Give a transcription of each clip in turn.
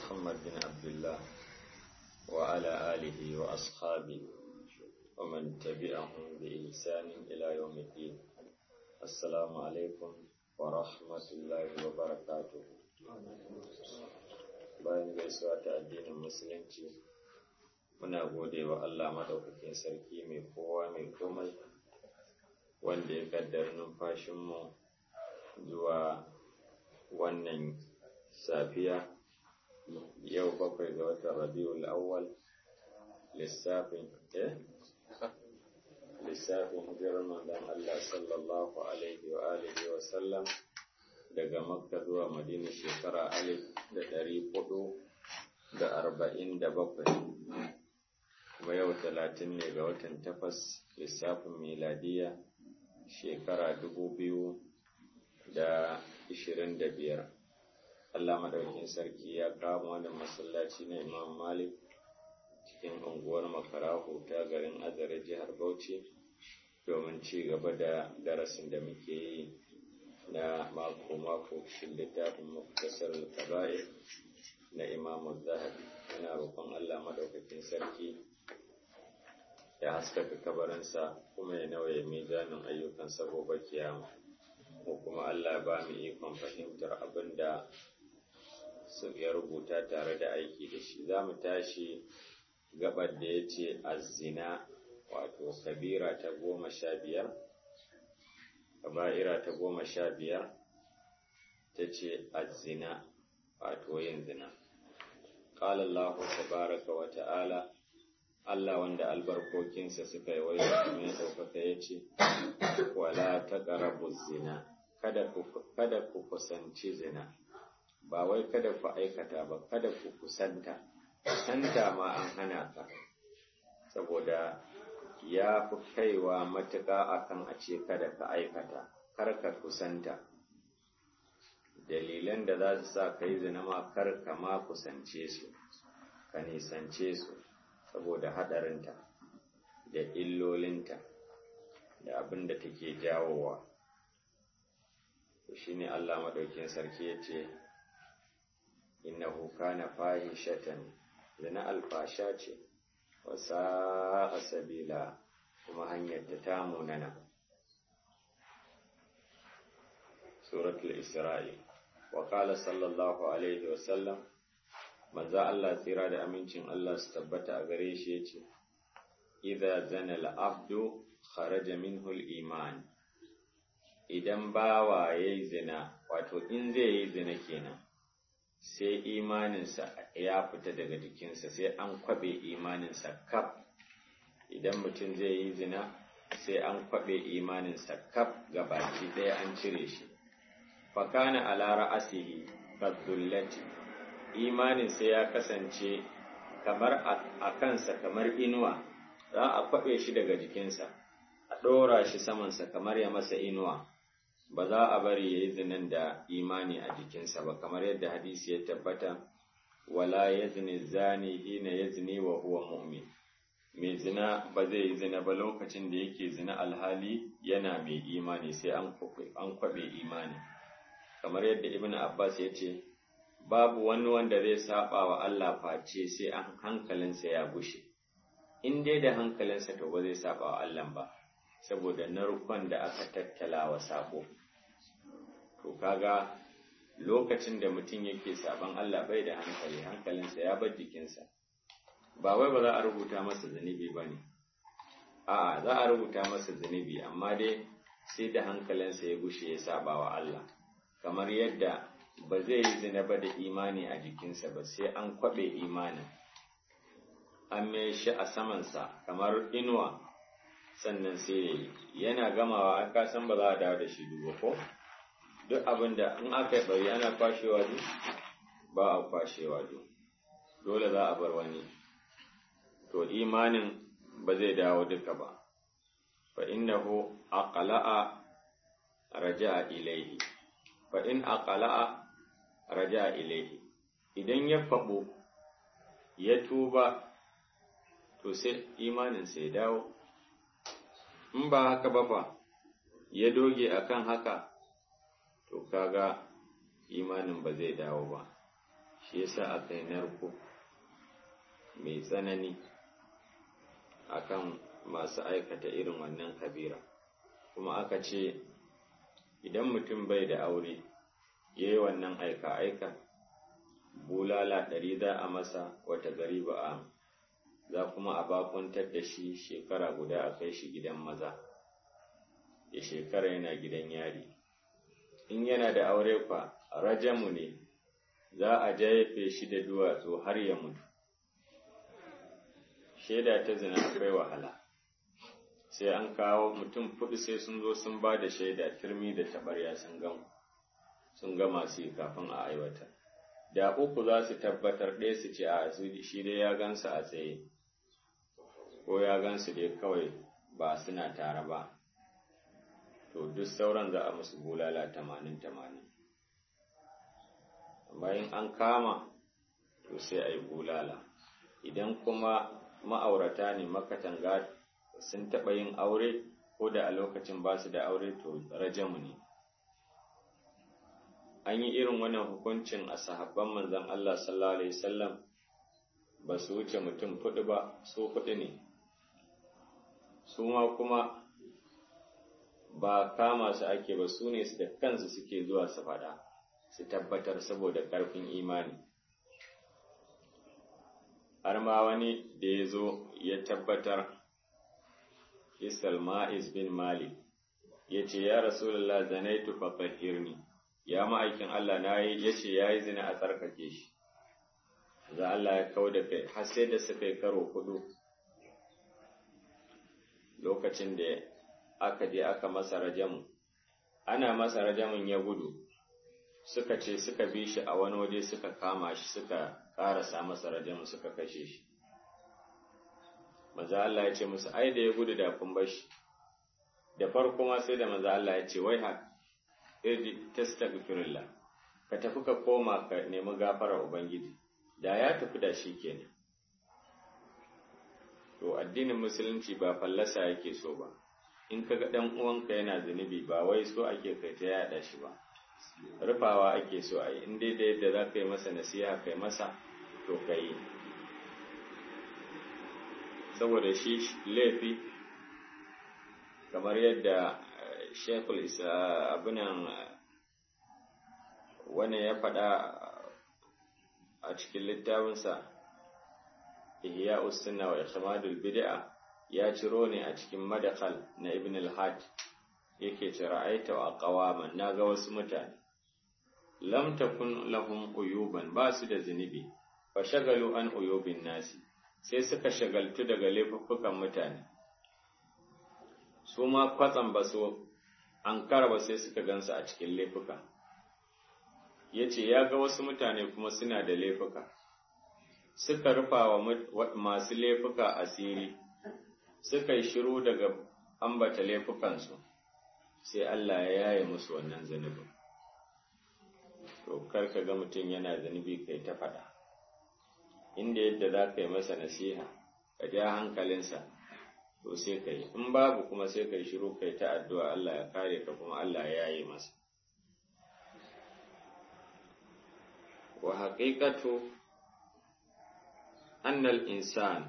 محمد بن عبد الله وعلى آله وأصحابه ومن تبعهم بإحسان إلى يوم الدين السلام عليكم ورحمة الله وبركاته bayan gaisuwa ta addinin musulunci muna gode wa Allah madaukakin sarki mai kowa mai komai wanda ya kaddar numfashinmu zuwa wannan safiya yau bakwai ga watan rabiul awwal lissafin eh lissafin hijirar manzon Allah sallallahu alaihi wa alihi wa sallam daga makka zuwa madina shekara alif da ɗari hudu da arba'in da bakwai kuma yau talatin ne ga watan takwas lissafin miladiya shekara dubu biyu da ishirin da biyar Allah madaukin sarki ya kama wani masallaci na Imam Malik cikin unguwar Makarahu ta garin Azare jihar Bauchi domin ci gaba da darasin da muke yi na mako-mako cikin littafin muktasar al-kaba'ir na Imam Zahabi yana roƙon Allah madaukakin sarki ya haskaka kabarinsa kuma ya nawaye mizanin ayyukansa gobe kiyama ko kuma Allah ba mu ikon fahimtar abin da su ya rubuta tare da aiki da shi za mu tashi gabar da ya ce azina wato kabira ta goma sha biyar kaba'ira ta goma sha biyar ta ce azina wato yin zina قال الله تبارك وتعالى Allah wanda albarkokinsa suka yi wai mai ɗaukaka ya ce, Wala ta ƙarabu zina, kada ku kusanci zina, ba wai kada ku aikata ba, kada ku kusanta, kusanta ma an hana ka, saboda ya fi kaiwa matuƙa akan a ce kada ka aikata, kar ka kusanta. Dalilan da za su sa ka yi zina ma kar ka ma kusance su, ka nisance su. saboda haɗarinta da illolinta da abin da take jawowa shi ne Allah maɗaukin sarki ya ce innahu kana fahishatan zina alfasha ce wasa a sabila kuma hanyar ta tamu nana suratul isra'i wa qala sallallahu alaihi wasallam manzo Allah tsira da amincin Allah su tabbata a gare shi yace idza zana al-abdu kharaja minhu al-iman idan bawa yayi zina wato in zai yi zina kenan sai imaninsa ya fita daga jikinsa sai an kwabe imaninsa kaf idan mutum zai yi zina sai an kwabe imaninsa kaf ga baki ɗaya an cire shi fakana ala ra'asihi kadhullati imanin sai ya kasance kamar a kansa kamar inuwa za a kwaɓe shi daga jikinsa a ɗora shi samansa kamar ya masa inuwa ba za a bari ya yi zinan da imani a jikinsa ba kamar yadda hadisi ya tabbata wala ya zini zani hina ya zini wa huwa mu'min mai zina ba zai yi zina ba lokacin da yake zina alhali yana mai imani sai an kwaɓe imani kamar yadda ibn abbas ya ce babu wani wanda zai saba wa Allah face sai an hankalinsa ya bushe in dai da hankalinsa to ba zai saba wa Allah ba saboda narkon da aka tattala wa sabo to kaga lokacin da mutum yake saban Allah bai da hankali hankalinsa ya bar jikinsa ba wai ba za a rubuta masa zunubi ba ne a'a za a rubuta masa zunubi amma dai sai da hankalinsa ya bushe ya saba wa Allah kamar yadda ba zai yi zina ba da imani a jikinsa ba sai an kwaɓe imanin an mai shi a samansa kamar inuwa sannan sai ya yi yana gamawa an kasan ba za a dawo da shi duba ko duk abin da in aka yi bari ana kwashewa duk ba a kwashewa duk dole za a bar wani to imanin ba zai dawo duka ba fa innahu aqla'a raja'a ilaihi fa in aqla'a raja ilaihi idan ya faɓo ya tuba to sai imaninsa ya dawo in ba haka ba fa ya doge akan haka to kaga imanin ba zai dawo ba shi yasa aka yi narko mai tsanani akan masu aikata irin wannan kabira kuma aka ce idan mutum bai da aure ya yi wannan aika-aika bulala ɗari za a masa wata gari ba a za kuma a bakuntar da shi shekara guda a kai shi gidan maza ya shekara yana gidan yari in yana da aure kwa rajamu ne za a jefe shi da duwatsu har ya mutu shaida ta zina akwai wahala sai an kawo mutum fudu sai sun zo sun ba da shaida turmi da tabarya sun gama sun gama su kafin a aiwatar da uku za su tabbatar ɗaya su ce a shi dai ya gansu a tsaye ko ya gansu dai kawai ba suna tare ba to duk sauran za a musu bulala tamanin tamanin bayan an kama to sai a yi bulala idan kuma ma'aurata ne makatanga sun taɓa yin aure ko da a lokacin ba su da aure to rajamu ne an yi irin wannan hukuncin a sahabban manzon Allah sallallahu alaihi wasallam ba su wuce mutum fudu ba su fudu ne su ma kuma ba kama su ake ba su ne su da kansu suke zuwa su faɗa su tabbatar saboda ƙarfin imani har ma wani da ya zo ya tabbatar isal ma'iz bin malik ya ce ya rasulullah zanaitu faƙahirni ya ma'aikin Allah na yi ya ce ya yi zina a tsarkake shi za Allah ya kau da kai har sai da suka yi karo hudu lokacin da aka je aka masa rajamu ana masa rajamun ya gudu suka ce suka bi shi a wani waje suka kama shi suka ƙarasa masa rajamu suka kashe shi maza Allah ya ce musu ai da ya gudu da kun bashi da farko ma sai da maza Allah ya ce wai haka irji tastaghfirullah ka tafi ka koma ka nemi gafarar ubangiji da ya tafi da shi kenan to addinin musulunci ba fallasa yake so ba in ka ga dan uwanka yana zunubi ba wai so ake kai ta yada shi ba rufawa ake so a yi in dai da yadda za ka yi masa nasiha kai masa to ka yi saboda shi laifi kamar yadda shekul isa abinan wani ya faɗa a cikin littafinsa ihya usunna wa ikhmadul bid'a ya ciro ne a cikin madakal na ibn al-hajj yake ce ra'aita wa qawaman naga wasu mutane lam takun lahum uyuban ba su da zunubi fa shagalu an uyubin nasi sai suka shagaltu daga laifuffukan mutane su ma kwatsam ba su an ba sai suka gansu a cikin laifuka ya ce ya ga wasu mutane kuma suna da laifuka suka rufa wa masu laifuka asiri suka yi shiru daga ambata laifukansu sai Allah ya yaye musu wannan zunubin to kar ka ga mutum yana zunubi kai ta faɗa inda yadda za ka yi masa nasiha ka ja hankalinsa to sai ka yi in babu kuma sai ka yi shiru kai ta addu'a Allah ya kare ka kuma Allah ya yaye masa wa haqiqatu anna al-insan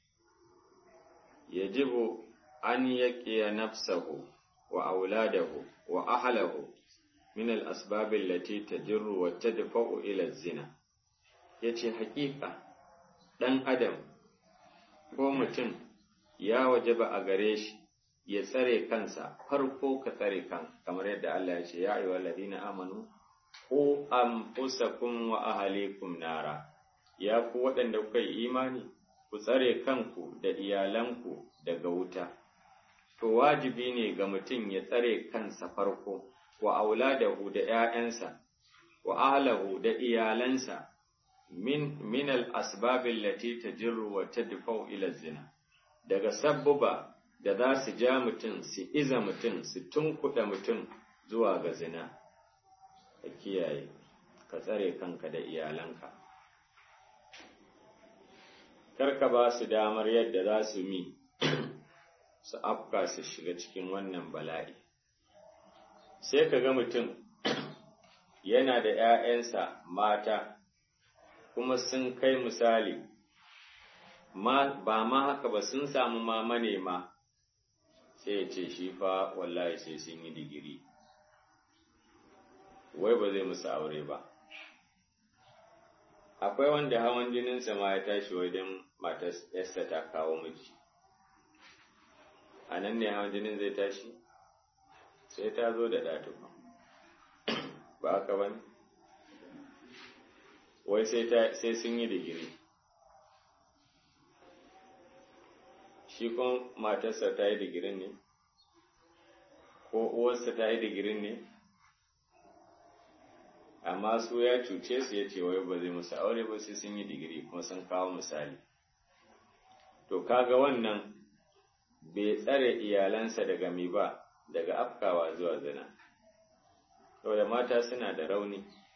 yajibu an yaqiya nafsahu wa auladahu wa ahlahu min al-asbab allati tajru wa tadfa'u ila az-zina yace haƙiƙa dan adam ko mutum ya wajaba a gare shi ya tsare kansa farko ka tsare kan kamar yadda Allah ya ce ya ayyuhal ladina amanu ku anfusakum wa ahlikum nara ya ku waɗanda kuka yi imani ku tsare kanku da iyalanku daga wuta to wajibi ne ga mutum ya tsare kansa farko wa auladahu da ‘ya'yansa wa ahlahu da iyalansa min min al-asbab allati tajru wa tadfa'u ila zina daga sabbuba da za su ja mutum su iza mutum su tunkuɗa mutum zuwa ga zina ka kiyaye ka tsare kanka da iyalanka karka ba su damar yadda za su mi su afka su shiga cikin wannan bala'i sai ka ga mutum yana da ‘ya'yansa mata kuma sun kai misali ba ma haka ba sun samu ma manema sai ya ce shi fa wallahi sai sun yi digiri wai ba zai musu aure ba akwai wanda hawan jininsa ma ya tashi wajen matar yasta ta kawo miji a nan ne hawan jinin zai tashi sai ta zo da ɗatuka ba haka ba ne wai sai sun yi digiri shi kuma matarsa ta yi digirin ne ko uwarsa ta yi digirin ne amma su ya cuce su ya ce wai ba zai musu aure ba sai sun yi digiri kuma sun kawo misali to kaga wannan bai tsare iyalansa daga mi ba daga afkawa zuwa zina saboda mata suna da rauni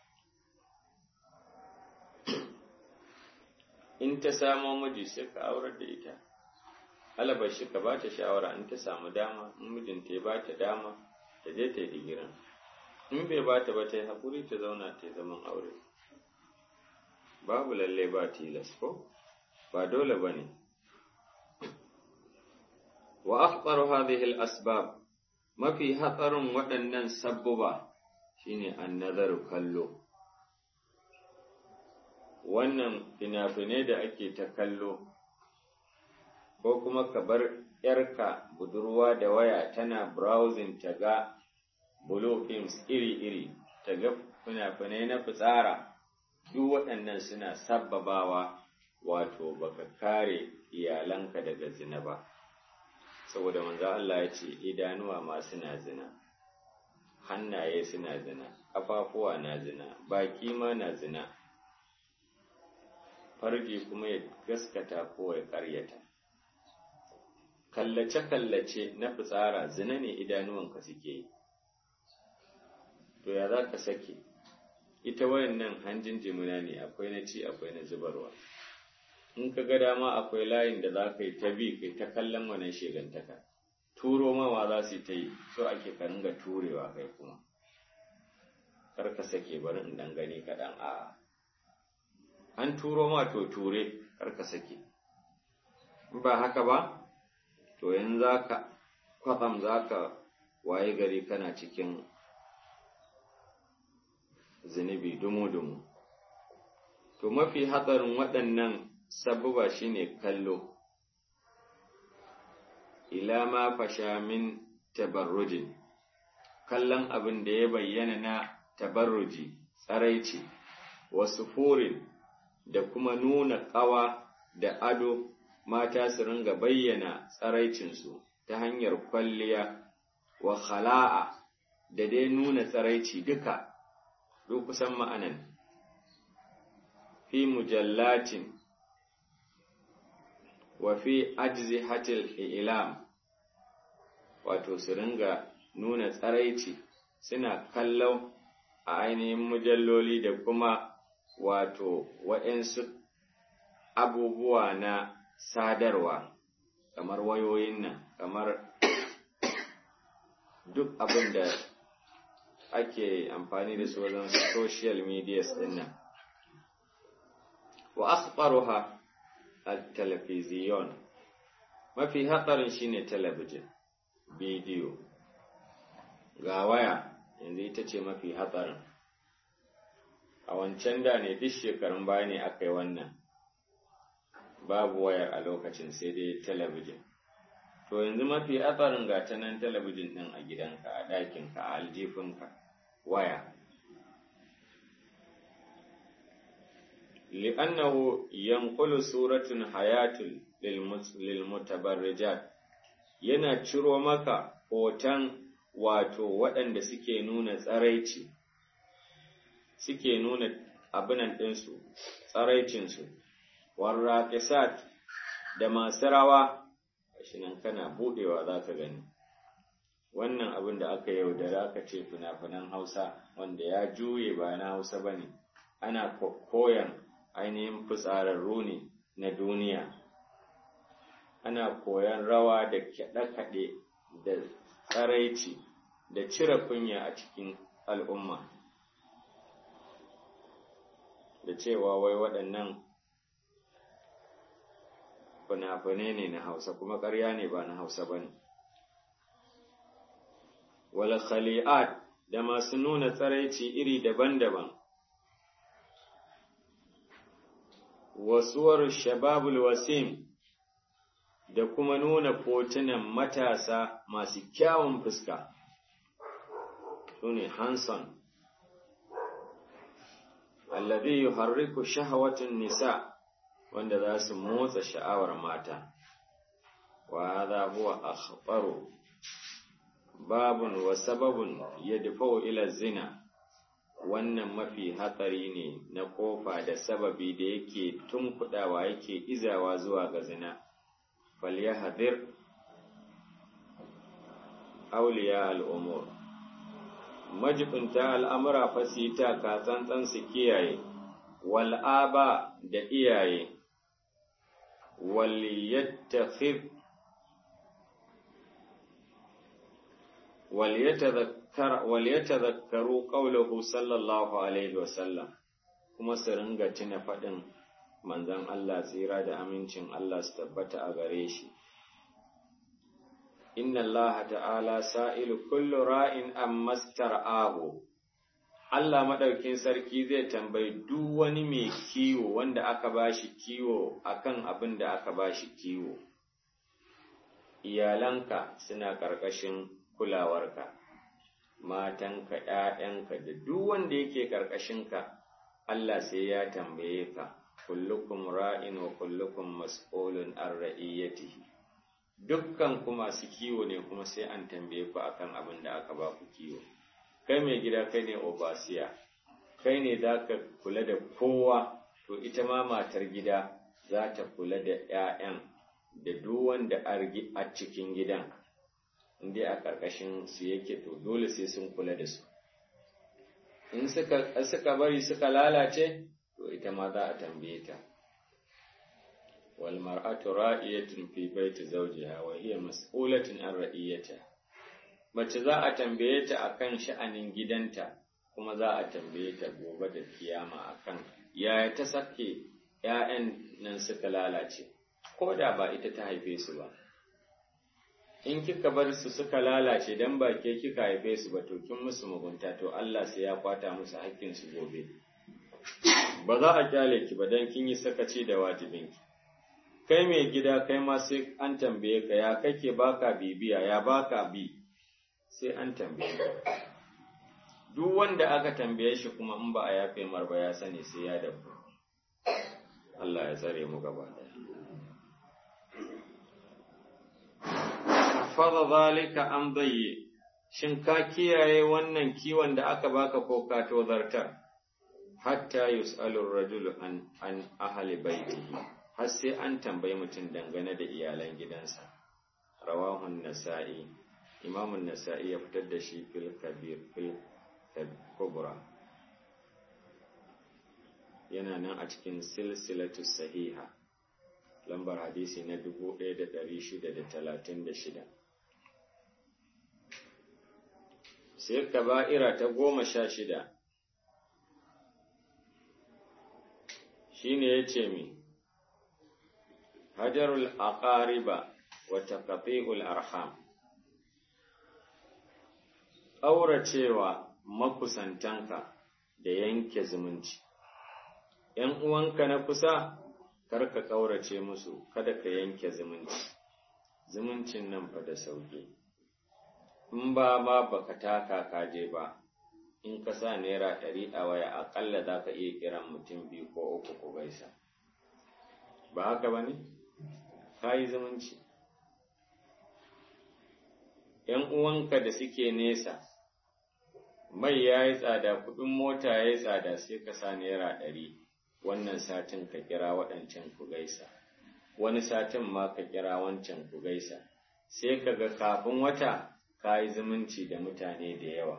in ta samo miji sai ka aurar da ita alabar shi ka ba ta shawara in ta samu dama in mijinta ya ba ta dama ta je ta yi digirin in bai ba ta ba ta yi haƙuri ta zauna ta yi zaman aure babu lalle ba tilas ko ba dole ba ne wa akhbaru hadhihi al-asbab mafi hatsarin waɗannan sabbuba shine annazaru kallo wannan fina-finai da ake ta kallo ko kuma ka bar ‘yarka budurwa da waya tana browsing ta ga blue films iri-iri ta ga fina-finai na fitsara duk waɗannan suna sabbabawa wato baka kare iyalanka daga zina ba saboda manzo Allah ya ce idanuwa ma suna zina hannaye suna zina ƙafafuwa na zina baki ma na zina farji kuma ya gaskata ko ya ƙaryata kallace-kallace na fitsara zina ne idanuwanka suke yi to ya za ka sake ita wayannan hanjin jimina ne akwai na ci akwai na zubarwa in ka ga dama akwai layin da za ka yi ta bi kai ta kallon wannan shegantaka turo mawa za su ta yi so ake ka ringa turewa kai kuma kar ka sake bari in dan gani kaɗan a an turo ma to ture kar ka sake ba haka ba to yanzu za ka kwatsam za ka waye gari kana cikin zunubi dumu-dumu to mafi hatsarin waɗannan sabuba shine kallo ila ma fasha min tabarrujin kallon abin da ya bayyana na tabarruji tsaraici wasu furin da kuma nuna ƙawa da ado mata su ringa bayyana tsaraicinsu ta hanyar kwalliya wa khala'a da dai nuna tsaraici duka duk kusan ma'anan fi mujallatin wa fi ajzi hatil ilam wato su ringa nuna tsaraici suna kallon a ainihin mujalloli da kuma wato waɗansu abubuwa na sadarwa kamar wayoyin nan kamar duk abin da ake amfani da su wajen social media din nan wa akhbaruha al-television mafi hatsarin shine talabijin bidiyo ga waya yanzu ita ce mafi hatsarin a wancan da ne duk shekarun baya ne aka yi wannan babu wayar a lokacin sai dai talabijin to yanzu mafi hatsarin ga ta nan talabijin ɗin a gidanka a ɗakinka a aljifinka waya li'annahu yanqulu suratun hayatul lilmutabarrijat yana ciro maka hoton wato waɗanda suke nuna tsaraici suke nuna abinan ɗinsu tsaraicinsu warraƙisat da masu rawa shi nan kana buɗewa za ka gani wannan abin da aka yaudara aka ce fina-finan hausa wanda ya juye ba na hausa ba ne ana koyan ainihin fitsararru ne na duniya ana koyan rawa da kaɗe-kaɗe da tsaraici da cire kunya a cikin al'umma da cewa wai waɗannan fina-finai ne na hausa kuma ƙarya ne ba na hausa ba ne wal khali'at da masu nuna tsaraici iri daban-daban wasuwar shababul wasim da kuma nuna fotunan matasa masu kyawun fuska su ne hanson alladhi yuharriku shahawatun nisa wanda za su motsa sha'awar mata wa hadha huwa akhbaru babun wa sababun yadfa'u ila zina wannan mafi hatsari ne na kofa da sababi da yake tunkudawa yake izawa zuwa ga zina falyahadir auliya al'umur majibinta al'amura fasita ka tsantsan su kiyaye wal'aba da iyaye waliyattakhid waliyatazakkaru qawluhu sallallahu alaihi wasallam kuma su ringa tuna faɗin manzon Allah tsira da amincin Allah su tabbata a gare shi inna Allah ta'ala sa'ilu kullu ra'in amma star'ahu Allah maɗaukin sarki zai tambayi duk wani mai kiwo wanda aka bashi kiwo akan abin da aka bashi kiwo iyalanka suna ƙarƙashin kulawarka matanka ‘ya'yanka da duk wanda yake ƙarƙashinka Allah sai ya tambaye ka kullukum ra'in wa kullukum mas'ulun an ra'iyyatihi dukkan ku masu kiwo ne kuma sai an tambaye ku akan abin da aka ba ku kiwo kai mai gida kai ne obasiya kai ne za ka kula da kowa to ita ma matar gida za ta kula da 'ya'yan da duk wanda a cikin gidan inda a ƙarƙashin su yake to dole sai sun kula da su in suka bari suka lalace to ita ma za a tambaye ta wal mar'atu ra'iyatun fi baiti zawjiha wa hiya mas'ulatun an ra'iyatiha mace za a tambaye ta akan sha'anin gidanta kuma za a tambaye ta gobe da kiyama akan yaya ta sake ‘ya'yan nan suka lalace ko da ba ita ta haife su ba in kika bar su suka lalace dan ba ke kika haife su ba to kin musu mugunta to Allah sai ya kwata musu hakkin su gobe ba za a kyale ki ba dan kin yi sakaci da wajibinki kai mai gida kai ma sai an tambaye ka ya kake baka bibiya ya baka bi sai an tambaye duk wanda aka tambaye shi kuma in ba a yafe mar ba ya sani sai ya dafu Allah ya tsare mu gaba fadha zalika am dayyi shin ka kiyaye wannan kiwon da aka baka ko ka tozartar hatta yus'alu ar-rajulu an an ahli baitihi har sai an tambayi mutum dangane da iyalan gidansa rawahun nasa'i imamun nasa'i ya fitar da shi fil kabir fil kubra yana nan a cikin silsilatu sahiha lambar hadisi na 1636 sai kaba'ira ta goma sha shida shi ne ya ce mi hajarul aqariba wa taqati'ul arham ƙauracewa makusantanka da yanke zumunci ‘yan uwanka na kusa kar ka ƙaurace musu kada ka yanke zumunci zumuncin nan fa da sauƙi in ba ma baka taka kaje ba in ka sa naira ɗari a waya aƙalla za ka iya kiran mutum biyu ko uku ku gaisa ba haka ba ne ka yi zumunci ‘yan uwanka da suke nesa mai ya yi tsada kuɗin mota ya yi tsada sai ka sa naira ɗari wannan satin ka kira waɗancan ku gaisa wani satin ma ka kira wancan ku gaisa sai ka ga kafin wata ka yi zumunci da mutane da yawa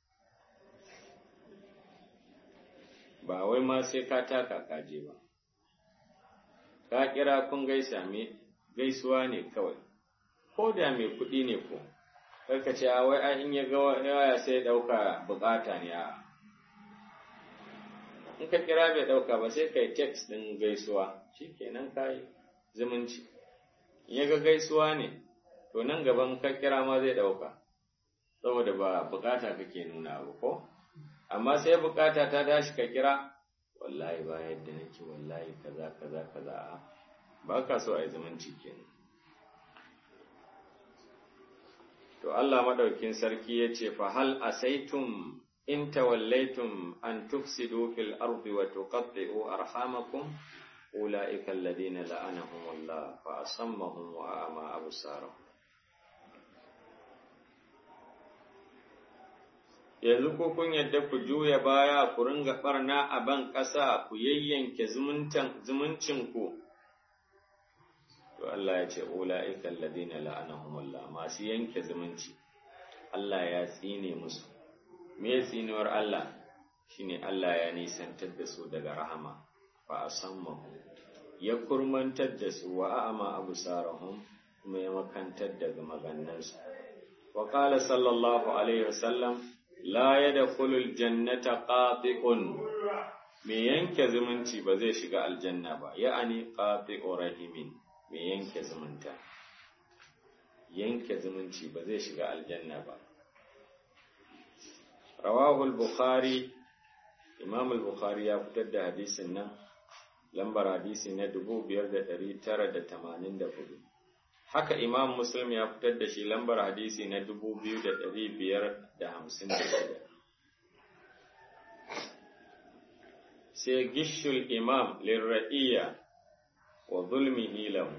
ba wai ma sai ka taka kaje ba ka kira kun gaisa me gaisuwa ne kawai ko da mai kuɗi ne ko karka ce a wai in ya ga waya sai ya ɗauka bukata ne a in ka kira bai ɗauka ba sai kai text ɗin gaisuwa shi kenan ka yi zumunci ya ga gaisuwa ne to nan gaban ka kira ma zai ɗauka saboda ba bukata kake nuna ba ko amma sai bukata ta tashi ka kira wallahi ba yadda nake wallahi kaza kaza kaza ba ka so a yi zumunci kenan to Allah madaukin sarki ya ce fa hal asaitum in tawallaitum an tufsidu fil ardi wa tuqatti'u arhamakum ulaika alladhina la'anahum Allah fa asammahum wa ama absarahum yanzu ko kun yadda ku juya baya ku ringa barna a ban ƙasa ku yayyanke zumuncinku to Allah ya ce ula'ikal ladina la'anahumullah masu yanke zumunci Allah ya tsine musu me tsinuwar Allah shine Allah ya nisantar da su daga rahama fa asammahu ya kurmantar da su wa a'ama absarahum kuma ya makantar daga magannansu wa qala sallallahu alaihi wasallam la yadkhulul jannata qati'un me yanke zumunci ba zai shiga aljanna ba ya'ani qati'u rahimin me yanke zumunta yanke zumunci ba zai shiga aljanna ba rawahu al-bukhari imam al-bukhari ya fitar da hadisin nan lambar hadisi na 5984 haka imam muslim ya fitar da shi lambar hadisi na 2556 sai gishul imam lirra'iya wa zulmihi lahu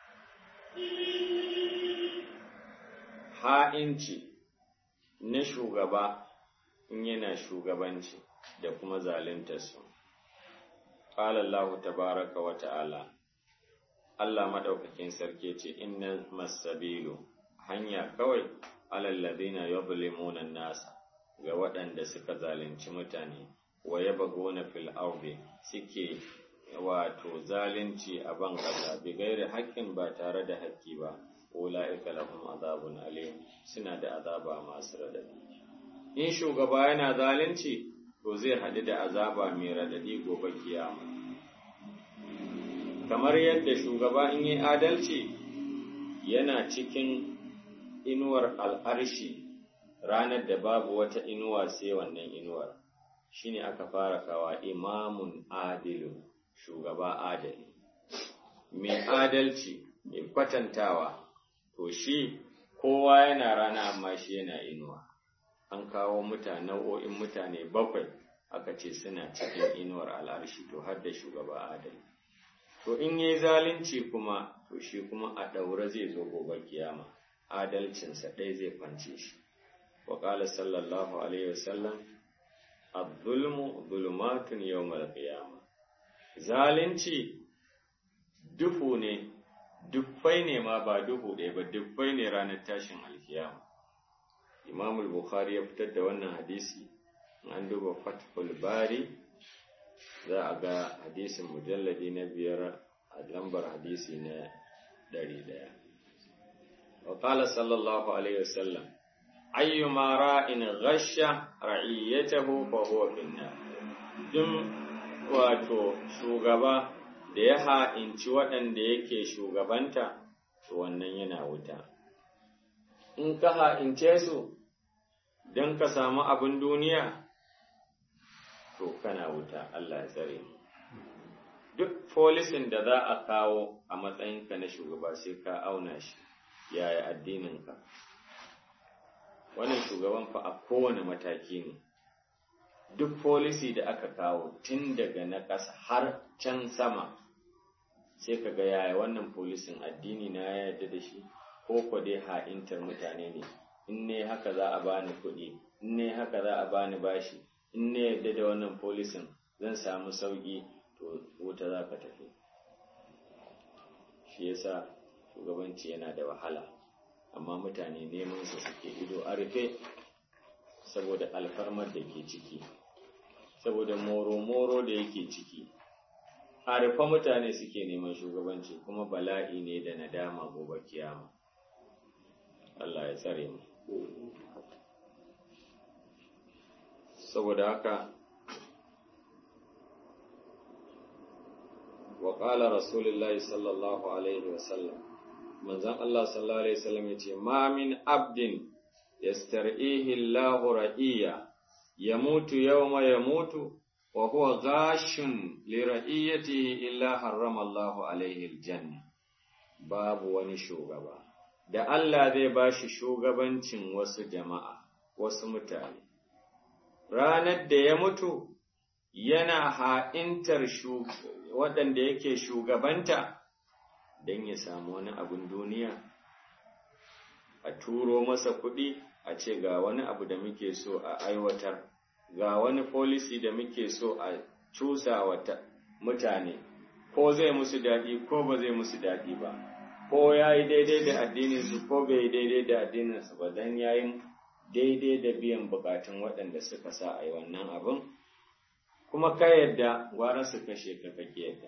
ha'inci na shugaba in yana shugabanci da kuma zaluntarsu. Ƙala Allah tabaraka wa ta'ala, Allah maɗaukakin sarki ce, Inna masabilu, hanya kawai, alalladina yadhlimuna nasa ga waɗanda suka zalunci mutane, wa yabghuna fil ardi suke wato zalunci a ban ƙasa bi gairi haƙƙin ba tare da haƙƙi ba, ula'ika lahum azabun alim suna da azaba masu radadi. in shugaba yana zalunci to zai haɗu da azaba mai radadi gobe kiyama kamar yadda shugaba in yi adalci yana cikin inuwar al'arshi ranar da babu wata inuwa sai wannan inuwar shine aka fara kawa imamun adilu shugaba adali mai adalci mai kwatantawa to shi kowa yana rana amma shi yana inuwa an kawo mutane nau'o'in mutane bakwai aka ce suna cikin inuwar al'arshi to har da shugaba adali to in yi zalunci kuma to shi kuma a ɗaure zai zo gobe kiyama adalcinsa ɗaya zai kwance shi wa ƙala sallallahu alaihi wasallam az-zulmu zulumatun yawmal qiyama zalunci duhu ne dubbai ne ma ba duhu ɗaya ba dubbai ne ranar tashin alkiyama Imam al-Bukhari ya fitar da wannan hadisi an duba Fathul Bari za a ga hadisin mujalladi na biyar a lambar hadisi na ɗari ɗaya. Wa qala sallallahu alaihi wasallam ayyuma ra'in ghasha ra'iyatahu fa huwa finnar duk wato shugaba da ya ha'inci waɗanda yake shugabanta to wannan yana wuta in ka ha'ince su don ka samu abin duniya, to kana wuta Allah ya tsare mu. Duk folisin da za a kawo a matsayinka na shugaba sai ka auna shi, yaya addininka. Wannan shugaban fa a kowane mataki ne. Duk folisi da aka kawo tun daga na ƙasa har can sama, sai ka ga yaya wannan folisin addini na ya yarda da shi. ko ko dai ha'intar mutane ne in ne haka za a bani kuɗi in ne haka za a bani bashi in ne yadda da wannan polisin zan samu sauƙi to wuta za ka tafi shi yasa shugabanci yana da wahala amma mutane neman su suke ido a rufe saboda alfarmar da ke ciki saboda moro-moro da yake ciki a rufe mutane suke neman shugabanci kuma bala'i ne da nadama gobe kiyama Allah ya tsare mu. Saboda haka, wa qala rasulullahi sallallahu alaihi wasallam manzon Allah sallallahu alaihi wasallam yace ma min abdin yastar'ihi Allahu ra'iya yamutu yawma yamutu wa huwa ghashun li ra'iyatihi illa harrama Allahu alaihi aljanna babu wani shugaba da Allah zai bashi shugabancin wasu jama'a wasu mutane ranar da ya mutu yana ha'intar waɗanda yake shugabanta don ya samu wani abin duniya a turo masa kuɗi a ce ga wani abu da muke so a aiwatar ga wani policy da muke so a cusa wata mutane ko zai musu daɗi ko ba zai musu daɗi ba ko ya yi daidai da addininsu ko bai yi daidai da addininsu ba don ya yi daidai da biyan bukatun waɗanda suka sa a yi wannan abin kuma ka yadda gwara su kashe ka kake yadda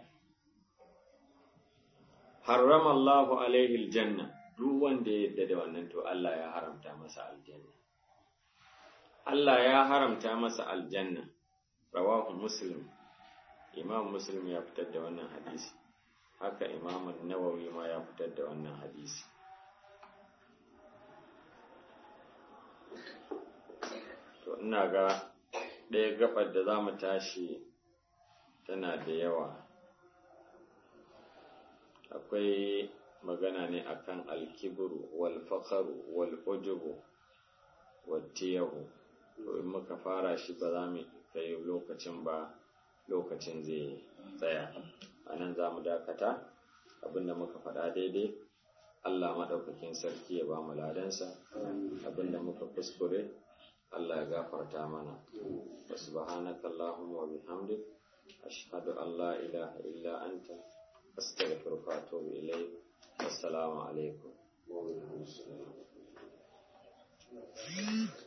harrama Allahu alaihi aljanna duk wanda ya yadda da wannan to Allah ya haramta masa aljanna Allah ya haramta masa aljanna rawahu muslim imam muslim ya fitar da wannan hadisi haka imam nawawi ma ya fitar da wannan hadisi to ina ga ɗaya gabar da za mu tashi tana da yawa akwai magana ne akan alkibru wal fakharu wal ujubu wal tiyahu to in muka fara shi ba za mu kai lokacin ba lokacin zai tsaya a nan za mu dakata abinda muka faɗa daidai Allah maɗaukakin sarki ya ba mu ladansa abinda muka kuskure Allah ya gafarta mana wa subhanaka allahumma wa bihamdik ashhadu an la ilaha illa anta astaghfiruka wa atubu ilayk assalamu alaikum Thank you.